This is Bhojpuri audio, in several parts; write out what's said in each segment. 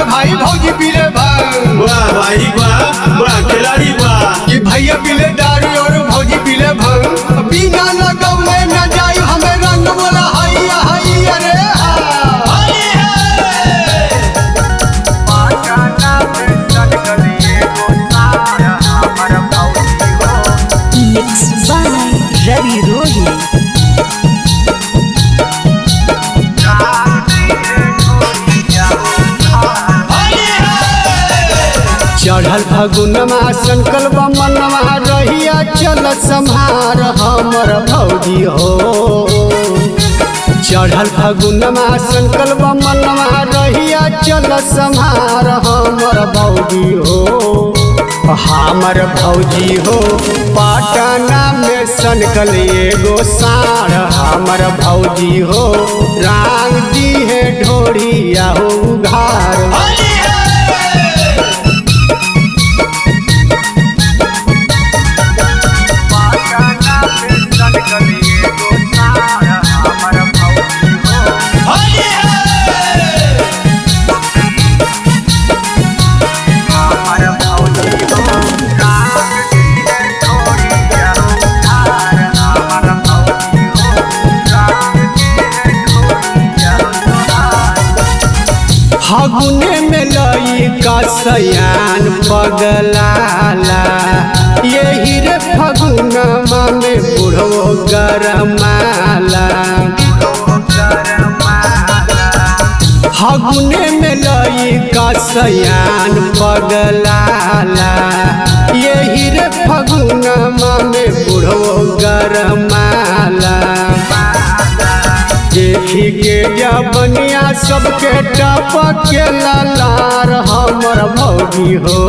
भाई भौजी पीले भांग वाह भाई वाह वाह खिलाड़ी वाह कि भैया पीले दारू और भौजी पीले भांग बिना लगौले न जाई हमें रंग बोला हैया हैया रे हा Mixed by Ravi Rohi. चढ़ल फगुनमा संकल्प मनवा रहिया चल सम्हार हमर भौजी हो चढ़ल फगुनमा संकल्प मनवा रहिया चल सम्हार हमर भौजी हो हमर भौजी हो पटना में सनकल एगो साढ़ हमर भौजी हो रांग दी है ढोरिया हो उघार फगुने में लई का सयान पगलाला यही रे फगुनमा में बुढ़ो गरमाला फगुने में लई का सयान पगलाला यही रे फगुनमा में बुढ़ो गरमाला देखी के जबनिया सबके टपक के लालार हमर भौजी हो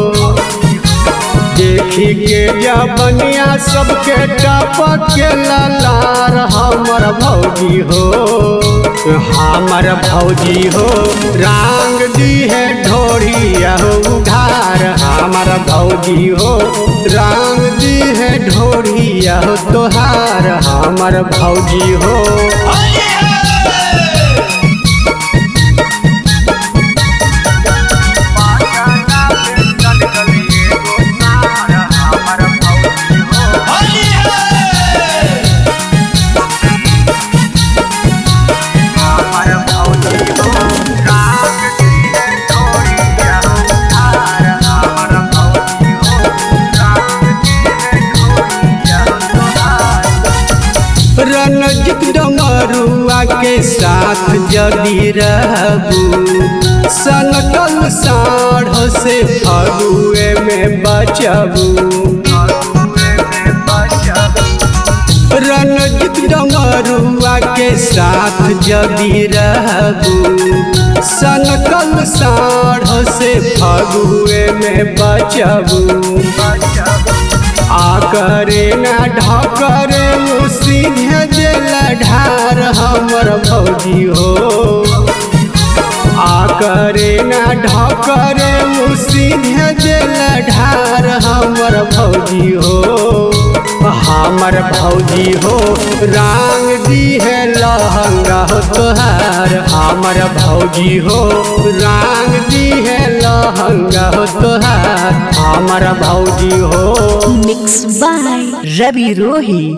देखी के जबनिया सबके टपक के लालार हमर भौजी हो हमर भौजी हो रांग दी है ढोरिया हो उधार हमर भौजी हो रांग दी है ढोरिया हो तोहार हमर भौजी हो रणजित डमरुआ के साथ जदी रहबू सनकल साढ़ से फगुए में बचबू रणजित डमरुआ के साथ जदी रहबू सनकल साढ़ से फगुए में बचबू आकरे न ढकरे उ सीधे दिल ढार हमर भौजी हो आकरे न ढकरे उ सीधे दिल ढार हमर भौजी हो हमर भौजी हो रांग दी है लहंगा हो तोहार हमर भौजी हो रांग दी है लहंगा हो तोहार हमर भौजी हो Mixed by Ravi Rohi.